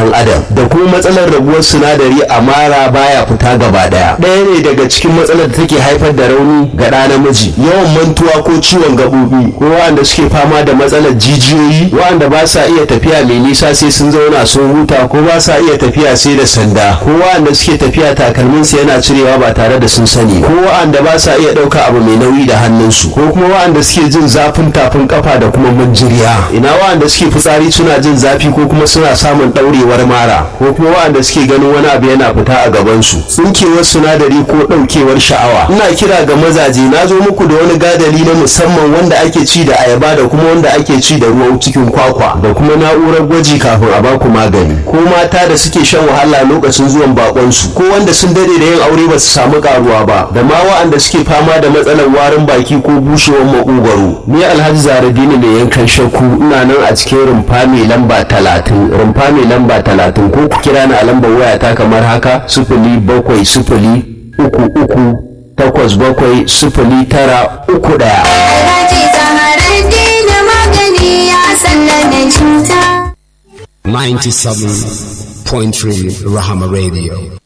ɗan adam da kuma matsalar raguwar sinadari a mara baya fita gaba ɗaya ɗaya ne daga cikin matsalar da take haifar da rauni ga ɗa namiji yawan mantuwa ko ciwon gaɓoɓi ko waɗanda suke fama da matsalar jijiyoyi waɗanda ba sa iya tafiya mai nisa sai sun zauna sun huta ko ba sa iya tafiya sai da sanda ko waɗanda suke tafiya takalminsu yana cirewa ba tare da sun sani ko waɗanda ba sa iya ɗauka abu mai nauyi da hannunsu ko kuma waɗanda suke jin zafin tafin kafa da kuma manjiriya ina waɗanda suke fitsari suna jin zafi ko kuma suna samun ɗaurewar mara ko kuma waɗanda suke ganin wani abu yana fita a gabansu tsinkewar sinadari ko ɗaukewar sha'awa ina kira ga mazaje na zo muku da wani gadali na musamman wanda ake ci da ayaba da kuma wanda ake ci da ruwan cikin kwakwa da kuma na'urar gwaji kafin a baku magani ko mata da suke shan wahala lokacin zuwan bakonsu ko wanda sun dade da yin aure ba su samu karuwa ba da ma wa'anda suke fama da matsalar warin baki ko bushewar makogwaro ni alhaji zaradini mai yankan shakku ina nan a cikin rumfa mai lamba talatin rumfa mai lamba talatin ko ku kira ni a lambar wayata kamar haka sifili bakwai sifili uku uku takwas bakwai sifili tara uku ɗaya. Alhaji Zaharaddin magani ya sallame cuta. 97.3 Rahama Radio.